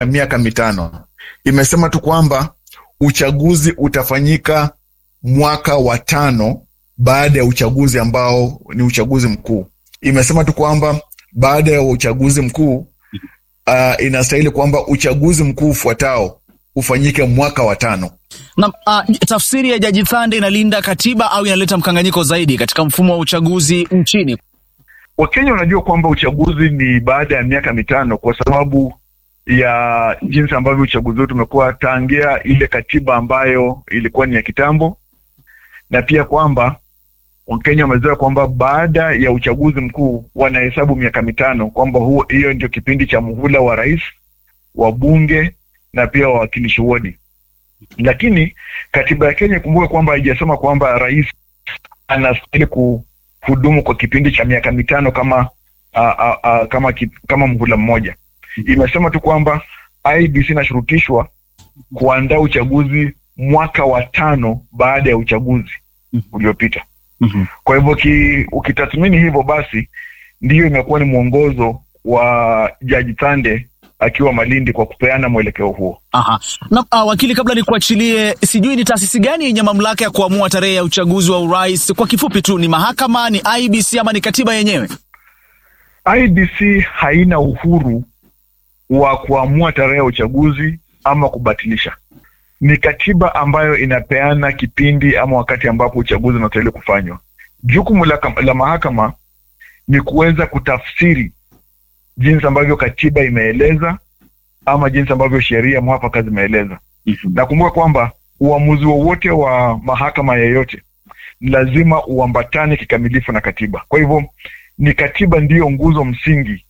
miaka mitano. Imesema tu kwamba uchaguzi utafanyika mwaka wa tano baada ya uchaguzi ambao ni uchaguzi mkuu. Imesema tu kwamba baada ya uchaguzi mkuu uh, inastahili kwamba uchaguzi mkuu ufuatao ufanyike mwaka wa tano. Na uh, tafsiri ya Jaji Thande inalinda katiba au inaleta mkanganyiko zaidi katika mfumo wa uchaguzi nchini? Wakenya wanajua kwamba uchaguzi ni baada ya miaka mitano kwa sababu ya jinsi ambavyo uchaguzi wetu umekuwa tangia ile katiba ambayo ilikuwa ni ya kitambo, na pia kwamba Wakenya wamezoea kwamba baada ya uchaguzi mkuu wanahesabu miaka mitano, kwamba huo hiyo ndio kipindi cha muhula wa rais, wa bunge na pia wawakilishi wodi. Lakini katiba ya Kenya ikumbuke kwamba haijasema kwamba rais anastahili kuhudumu kwa kipindi cha miaka mitano kama a, a, a, kama ki, kama muhula mmoja. Imesema tu kwamba IEBC inashurutishwa kuandaa uchaguzi mwaka wa tano baada ya uchaguzi uliopita. Mhm. Kwa hivyo ki, ukitathmini hivyo basi ndiyo imekuwa ni mwongozo wa Jaji Thande akiwa Malindi kwa kupeana mwelekeo huo. Aha. Na uh, wakili, kabla nikuachilie, sijui ni taasisi gani yenye mamlaka ya kuamua tarehe ya uchaguzi wa urais? Kwa kifupi tu, ni mahakama, ni IEBC ama ni katiba yenyewe? IEBC haina uhuru wa kuamua tarehe ya uchaguzi ama kubatilisha. Ni katiba ambayo inapeana kipindi ama wakati ambapo uchaguzi unastahili kufanywa. Jukumu la, kam- la mahakama ni kuweza kutafsiri jinsi ambavyo katiba imeeleza ama jinsi ambavyo sheria mwafaka zimeeleza. Nakumbuka kwamba uamuzi wowote wa mahakama yeyote ni lazima uambatane kikamilifu na katiba. Kwa hivyo ni katiba ndiyo nguzo msingi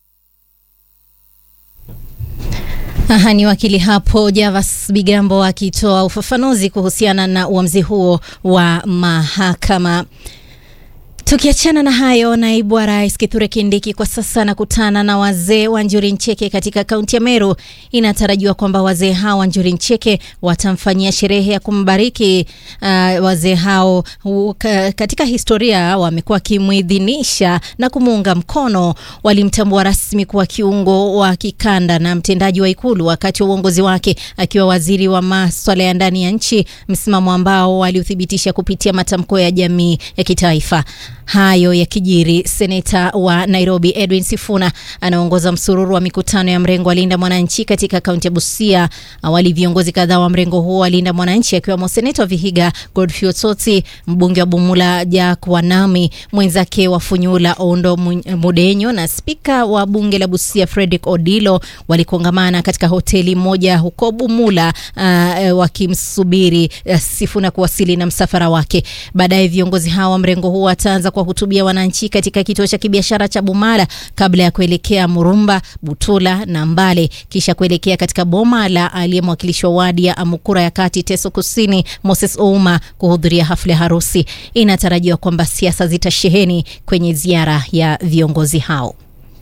Aha, ni wakili hapo Javas Bigambo akitoa ufafanuzi kuhusiana na uamuzi huo wa mahakama. Tukiachana na hayo, naibu wa rais Kithure Kindiki kwa sasa anakutana na wazee wa Njuri Ncheke katika kaunti ya Meru. Inatarajiwa kwamba wazee hao wa Njuri Ncheke watamfanyia sherehe ya kumbariki. Uh, wazee hao u, ka, katika historia wamekuwa wakimwidhinisha na kumuunga mkono. Walimtambua rasmi kuwa kiungo wa kikanda na mtendaji wa Ikulu wakati wa uongozi wake akiwa waziri wa maswala ya ndani ya nchi, msimamo ambao waliuthibitisha kupitia matamko ya jamii ya kitaifa. Hayo yakijiri, seneta wa Nairobi Edwin Sifuna anaongoza msururu wa mikutano ya mrengo wa Linda Mwananchi katika kaunti ya Busia. Awali viongozi kadhaa wa mrengo huo wa Linda Mwananchi akiwemo seneta wa Vihiga Godfrey Otsoti, mbunge wa Bumula Jack Wanami, mwenzake wa Funyula Ondo Mu- Mudenyo na spika wa bunge la Busia Fredrick Odilo walikongamana katika hoteli moja huko Bumula uh, wakimsubiri uh, Sifuna kuwasili na msafara wake. Baadaye viongozi hao wa mrengo huo wataanza kuwahutubia wananchi katika kituo cha kibiashara cha Bumala kabla ya kuelekea Murumba, Butula na Mbale, kisha kuelekea katika boma la aliye mwakilishi wa wadi ya Amukura ya Kati, Teso Kusini, Moses Ouma kuhudhuria hafla ya harusi. Inatarajiwa kwamba siasa zitasheheni kwenye ziara ya viongozi hao.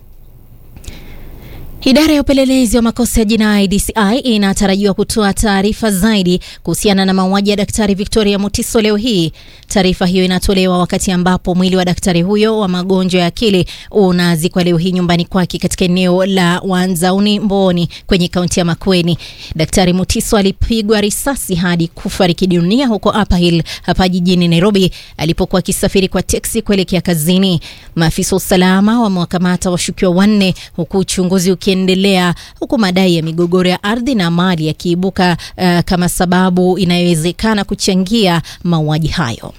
Idara ya upelelezi wa makosa ya jinai DCI inatarajiwa kutoa taarifa zaidi kuhusiana na mauaji ya Daktari Victoria Mutiso leo hii. Taarifa hiyo inatolewa wakati ambapo mwili wa daktari huyo wa magonjwa ya akili unazikwa leo hii nyumbani kwake katika eneo la Wanzauni Mboni kwenye kaunti ya Makueni. Daktari Mutiso alipigwa risasi hadi kufariki dunia huko Upper Hill hapa jijini Nairobi alipokuwa akisafiri kwa teksi kuelekea kazini. Maafisa wa usalama wamewakamata washukiwa wanne huku uchunguzi ukiendelea, huku madai ya migogoro ya ardhi na mali yakiibuka uh, kama sababu inayowezekana kuchangia mauaji hayo.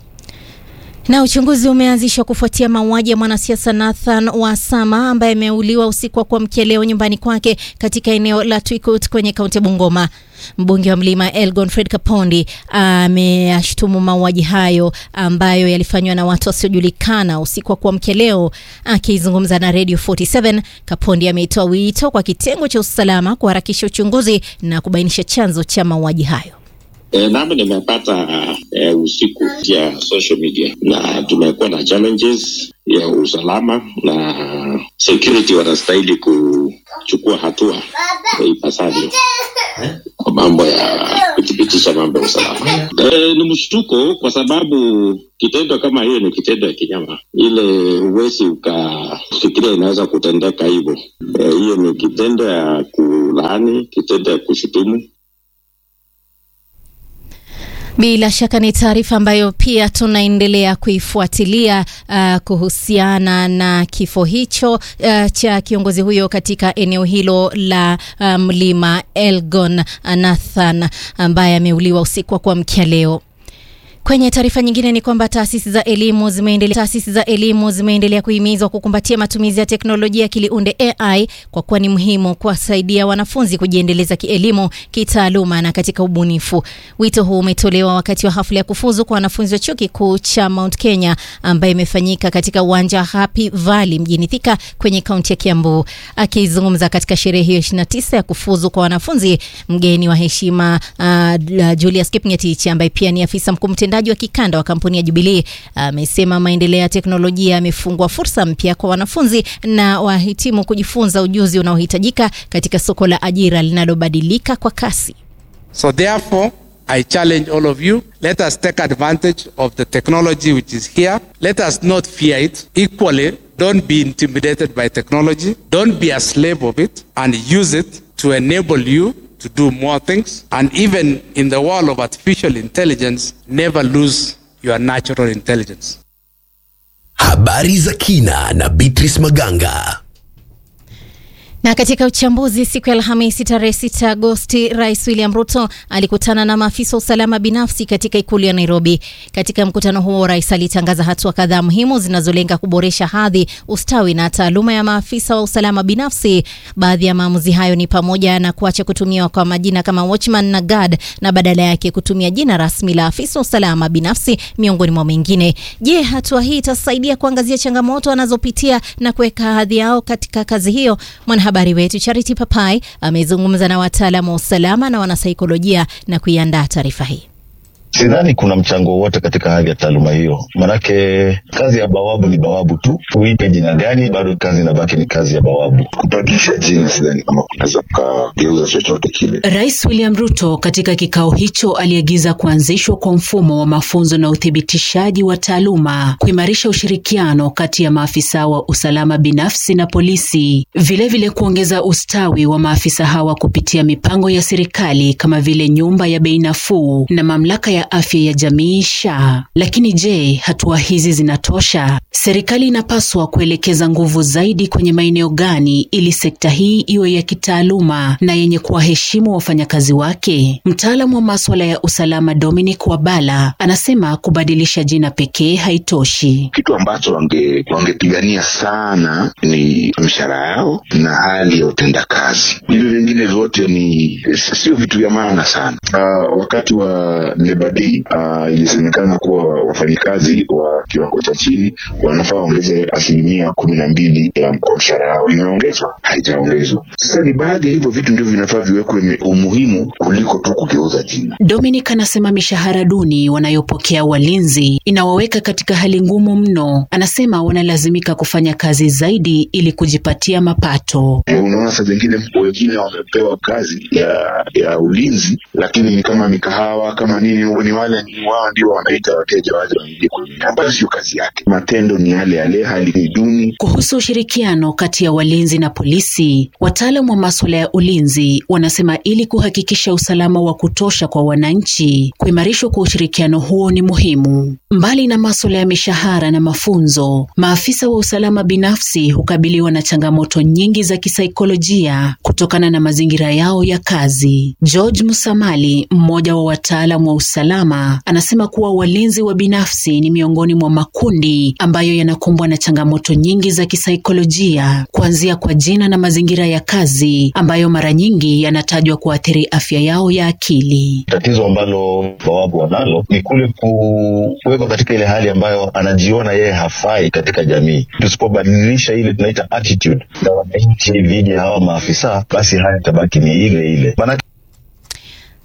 Na uchunguzi umeanzishwa kufuatia mauaji ya mwanasiasa Nathan Wasama ambaye ameuliwa usiku wa kuamkia leo nyumbani kwake katika eneo la Twikut kwenye kaunti ya Bungoma. Mbunge wa Mlima Elgon Fred Kapondi ameyashtumu mauaji hayo ambayo yalifanywa na watu wasiojulikana usiku wa kuamkia leo. Akizungumza na Radio 47, Kapondi ameitoa wito kwa kitengo cha usalama kuharakisha uchunguzi na kubainisha chanzo cha mauaji hayo. E, nami nimepata e, usiku ya social media na tumekuwa na challenges ya usalama na security wanastahili kuchukua hatua ipasavyo. kwa mambo ya kuthibitisha mambo ya usalama. E, ni mshtuko kwa sababu kitendo kama hiyo ni kitendo ya kinyama, ile huwezi ukafikiria inaweza kutendeka hivyo. Eh, Hiyo ni kitendo ya kulaani, kitendo ya kushutumu Bila shaka ni taarifa ambayo pia tunaendelea kuifuatilia uh, kuhusiana na kifo hicho uh, cha kiongozi huyo katika eneo hilo la uh, mlima Elgon Nathan ambaye ameuliwa usiku wa kuamkia leo. Kwenye taarifa nyingine ni kwamba taasisi za elimu zimeendelea taasisi za elimu zimeendelea kuhimizwa kukumbatia matumizi ya teknolojia ya kiliunde AI kwa kuwa ni muhimu kuwasaidia wanafunzi kujiendeleza kielimu, kitaaluma na katika ubunifu. Wito huu umetolewa wakati wa hafla ya kufuzu kwa wanafunzi wa chuo kikuu cha Mount Kenya ambayo imefanyika katika uwanja wa Happy Valley mjini Thika kwenye kaunti ya Kiambu. Akizungumza katika sherehe hiyo 29 ya kufuzu kwa wanafunzi, mgeni wa heshima uh, Julius Kipngetich ambaye pia ni afisa mkuu mtendaji wa kikanda wa kampuni ya Jubilee amesema maendeleo ya teknolojia yamefungua fursa mpya kwa wanafunzi na wahitimu kujifunza ujuzi unaohitajika katika soko la ajira linalobadilika kwa kasi. So therefore, I challenge all of you, let us take advantage of the technology which is here. Let us not fear it. Equally, don't be intimidated by technology. Don't be a slave of it and use it to enable you to do more things. And even in the world of artificial intelligence, never lose your natural intelligence. Habari za kina na Beatrice Maganga. Na katika uchambuzi siku ya Alhamisi tarehe 6 Agosti, Rais William Ruto alikutana na maafisa wa usalama binafsi katika ikulu ya Nairobi. Katika mkutano huo, rais alitangaza hatua kadhaa muhimu zinazolenga kuboresha hadhi, ustawi na taaluma ya maafisa wa usalama binafsi. Baadhi ya maamuzi hayo ni pamoja na kuacha kutumiwa kwa majina kama watchman na guard na badala yake kutumia jina rasmi la afisa wa usalama binafsi miongoni mwa mengine. Je, hatua hii itasaidia kuangazia changamoto wanazopitia na kuweka hadhi yao katika kazi hiyo? Mwanahabari wetu Charity Papai amezungumza na wataalamu wa usalama na wanasaikolojia na kuiandaa taarifa hii. Sidhani kuna mchango wowote katika hali ya taaluma hiyo, manake kazi ya bawabu ni bawabu tu, uipe jina gani, bado kazi inabaki ni kazi ya bawabu. Kubadilisha jina sidhani kama kunaweza kukageuza chochote kile. Rais William Ruto katika kikao hicho aliagiza kuanzishwa kwa mfumo wa mafunzo na uthibitishaji wa taaluma, kuimarisha ushirikiano kati ya maafisa wa usalama binafsi na polisi, vilevile vile kuongeza ustawi wa maafisa hawa kupitia mipango ya serikali kama vile nyumba ya bei nafuu na mamlaka ya afya ya jamii SHA. Lakini je, hatua hizi zinatosha? Serikali inapaswa kuelekeza nguvu zaidi kwenye maeneo gani ili sekta hii iwe ya kitaaluma na yenye kuwaheshimu wafanyakazi wake? Mtaalamu wa maswala ya usalama Dominic Wabala anasema kubadilisha jina pekee haitoshi. Kitu ambacho wange wangepigania sana ni mishahara yao na hali ya utendakazi. Hivi vingine vyote ni sio vitu vya maana sana. Uh, wakati wa Labor Day uh, ilisemekana kuwa wafanyikazi wa kiwango cha chini wanafaa waongeze asilimia kumi na mbili ya kwa mshahara yao. Imeongezwa? Haijaongezwa. Sasa ni baadhi ya hivyo vitu ndivyo vinafaa viwekwe umuhimu kuliko tu kugeuza jina. Dominic anasema mishahara duni wanayopokea walinzi inawaweka katika hali ngumu mno. Anasema wanalazimika kufanya kazi zaidi ili kujipatia mapato. E, unaona saa zingine wengine wamepewa kazi ya ya ulinzi, lakini ni kama mikahawa kama nini, ni wale ni wao ndio wanaita wateja waje waingie kwenye, ambayo sio kazi yake. Matendo ni yale yale, hali ni duni. Kuhusu ushirikiano kati ya walinzi na polisi, wataalam wa maswala ya ulinzi wanasema ili kuhakikisha usalama wa kutosha kwa wananchi, kuimarishwa kwa ushirikiano huo ni muhimu. Mbali na maswala ya mishahara na mafunzo, maafisa wa usalama binafsi hukabiliwa na changamoto nyingi za kisaikolojia kutokana na mazingira yao ya kazi. George Musamali, mmoja wa wataalam wa usalama, anasema kuwa walinzi wa binafsi ni miongoni mwa makundi ambayo yanakumbwa na changamoto nyingi za kisaikolojia, kuanzia kwa jina na mazingira ya kazi ambayo mara nyingi yanatajwa kuathiri afya yao ya akili. Tatizo ambalo bawabu wanalo ni kule kuwekwa katika ile hali ambayo anajiona yeye hafai katika jamii. Tusipobadilisha ile tunaita attitude za wananchi dhidi ya hawa maafisa, basi haya tabaki ni ile ile. Maana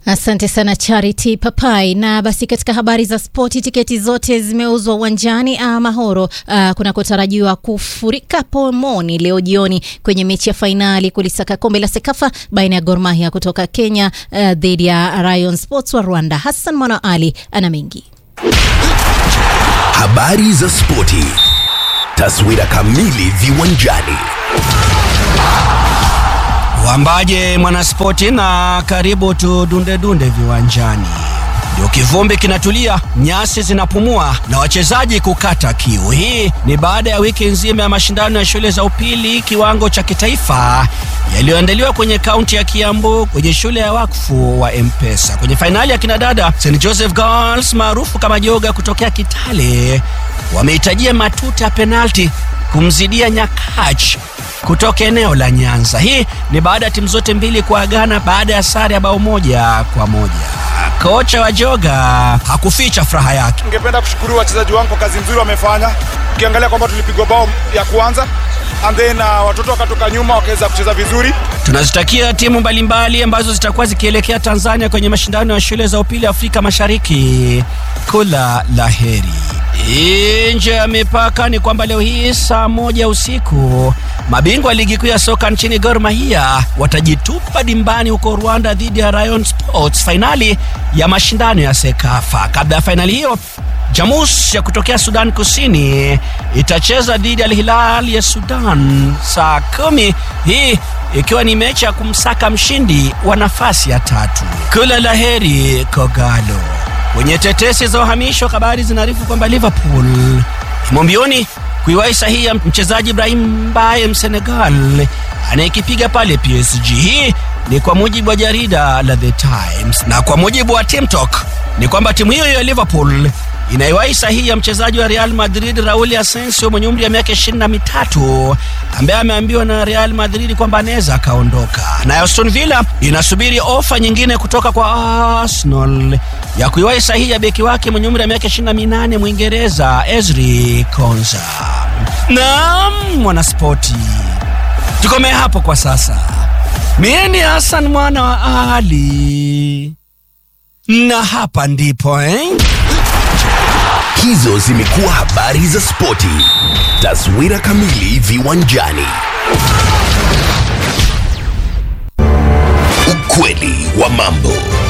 Asante sana Charity Papai. Na basi katika habari za spoti, tiketi zote zimeuzwa uwanjani Mahoro uh, kunakotarajiwa kufurika pomoni leo jioni kwenye mechi ya fainali kulisaka kombe la Sekafa baina ya Gor Mahia kutoka Kenya uh, dhidi ya Rayon Sports wa Rwanda. Hassan Mwana Ali ana mengi. Habari za spoti, taswira kamili viwanjani. Wambaje mwanaspoti, na karibu tudunde dunde viwanjani. Ndio kivumbi kinatulia, nyasi zinapumua na wachezaji kukata kiu. Hii ni baada ya wiki nzima ya mashindano ya shule za upili kiwango cha kitaifa yaliyoandaliwa kwenye kaunti ya Kiambu kwenye shule ya wakfu wa Mpesa. Kwenye fainali ya kinadada, St Joseph Girls maarufu kama Joga kutokea Kitale wamehitajia matuta ya penalti kumzidia Nyakach kutoka eneo la Nyanza. Hii ni baada ya timu zote mbili kuagana baada ya sare ya bao moja kwa moja. Kocha wa Joga hakuficha furaha yake. Ningependa kushukuru wachezaji wangu kwa kazi nzuri wamefanya. Ukiangalia kwamba tulipigwa bao ya kwanza and then uh, watoto wakatoka nyuma wakaweza kucheza vizuri. Tunazitakia timu mbalimbali ambazo zitakuwa zikielekea Tanzania kwenye mashindano ya shule za upili Afrika Mashariki kula la heri. Nje ya mipaka ni kwamba leo hii saa moja usiku mabingwa ligi kuu ya soka nchini Gor Mahia watajitupa dimbani huko Rwanda dhidi ya Rayon Sports, fainali ya mashindano ya Sekafa. Kabla ya fainali hiyo, Jamus ya kutokea Sudan Kusini itacheza dhidi ya Al Hilal ya Sudan saa kumi, hii ikiwa ni mechi ya kumsaka mshindi wa nafasi ya tatu. Kula la heri Kogalo. Kwenye tetesi za uhamisho, habari zinaarifu kwamba Liverpool imo mbioni kuiwahi sahihi ya mchezaji Ibrahim Mbaye Msenegal anayekipiga pale PSG. Hii ni kwa mujibu wa jarida la The Times, na kwa mujibu wa TimTalk ni kwamba timu hiyo ya Liverpool inaiwahi sahihi ya mchezaji wa Real Madrid Raul Asensio mwenye umri wa miaka ishirini na mitatu ambaye ameambiwa na Real Madrid kwamba anaweza akaondoka. Na Aston Villa inasubiri ofa nyingine kutoka kwa Arsenal ya kuiwahi sahihi ya beki wake mwenye umri wa miaka ishirini na minane Mwingereza Ezri Konsa. Naam, mwanaspoti, tukomee hapo kwa sasa. Mie ni Hassan mwana wa Ali na hapa ndipo eh? Hizo zimekuwa habari za spoti. Taswira kamili viwanjani. Ukweli wa mambo.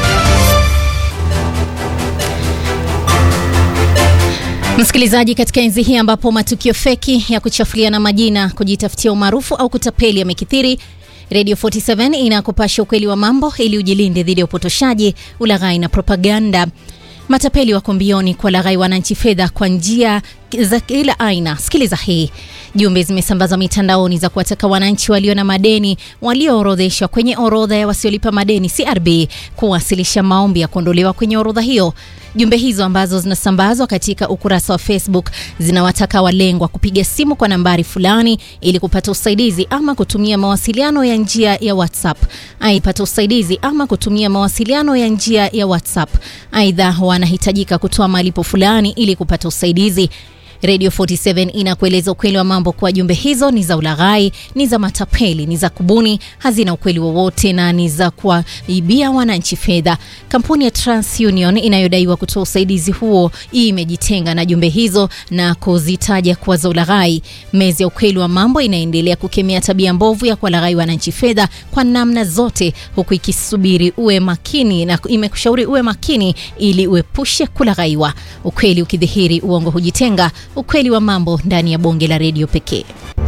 Msikilizaji, katika enzi hii ambapo matukio feki ya kuchafuliana majina, kujitafutia umaarufu au kutapeli yamekithiri, Radio 47 inakupasha ukweli wa mambo ili ujilinde dhidi ya upotoshaji, ulaghai na propaganda. Matapeli wako mbioni kwa laghai wananchi fedha kwa njia za kila aina. Sikiliza hii. Jumbe zimesambazwa mitandaoni za kuwataka wananchi walio na madeni walioorodheshwa kwenye orodha ya wasiolipa madeni CRB kuwasilisha maombi ya kuondolewa kwenye orodha hiyo. Jumbe hizo ambazo zinasambazwa katika ukurasa wa Facebook zinawataka walengwa kupiga simu kwa nambari fulani ili kupata usaidizi ama kutumia mawasiliano ya njia ya WhatsApp. Aipata usaidizi ama kutumia mawasiliano ya njia ya WhatsApp. Aidha, wanahitajika kutoa malipo fulani ili kupata usaidizi. Radio 47 inakueleza ukweli wa mambo kuwa jumbe hizo ni za ulaghai, ni za matapeli, ni za kubuni, hazina ukweli wowote na ni za kuwaibia wananchi fedha. Kampuni ya TransUnion inayodaiwa kutoa usaidizi huo hii imejitenga na jumbe hizo na kuzitaja kuwa za ulaghai. Mezi ya ukweli wa mambo inaendelea kukemea tabia mbovu ya kuwalaghai wananchi fedha kwa namna zote, huku ikisubiri uwe makini na imekushauri uwe makini ili uepushe kulaghaiwa. Ukweli ukidhihiri, uongo hujitenga. Ukweli wa mambo ndani ya bonge la redio pekee.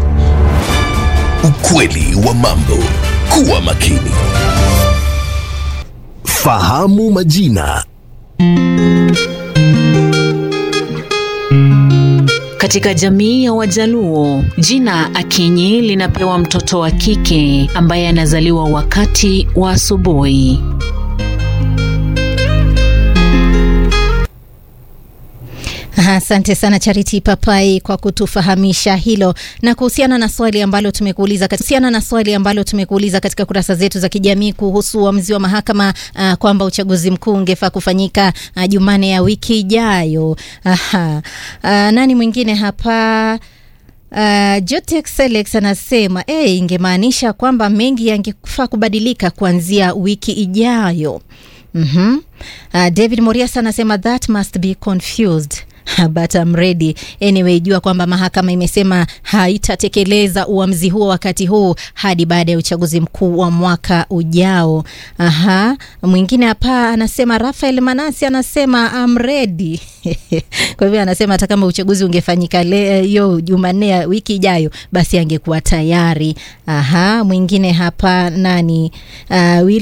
Ukweli wa mambo. Kuwa makini. Fahamu majina. Katika jamii ya Wajaluo, jina Akinyi linapewa mtoto wa kike ambaye anazaliwa wakati wa asubuhi. Asante sana Charity Papai kwa kutufahamisha hilo. Na kuhusiana na swali ambalo tumekuuliza kuhusiana na swali ambalo tumekuuliza katika kurasa zetu za kijamii kuhusu uamuzi wa mahakama uh, kwamba uchaguzi mkuu ungefaa kufanyika uh, Jumane ya wiki ijayo. Aha. Uh, nani mwingine hapa? Uh, Jotex Alex anasema hey, ingemaanisha kwamba mengi yangefaa kubadilika kuanzia wiki ijayo. mm-hmm. uh, David Morias anasema that must be confused but I'm ready anyway. Jua kwamba mahakama imesema haitatekeleza uamuzi huo wakati huu hadi baada ya uchaguzi mkuu wa mwaka ujao. Aha, mwingine hapa anasema Rafael Manasi anasema I'm ready kwa hivyo anasema hata kama uchaguzi ungefanyika hiyo Jumanne ya wiki ijayo, basi angekuwa tayari. Aha, mwingine hapa nani uh,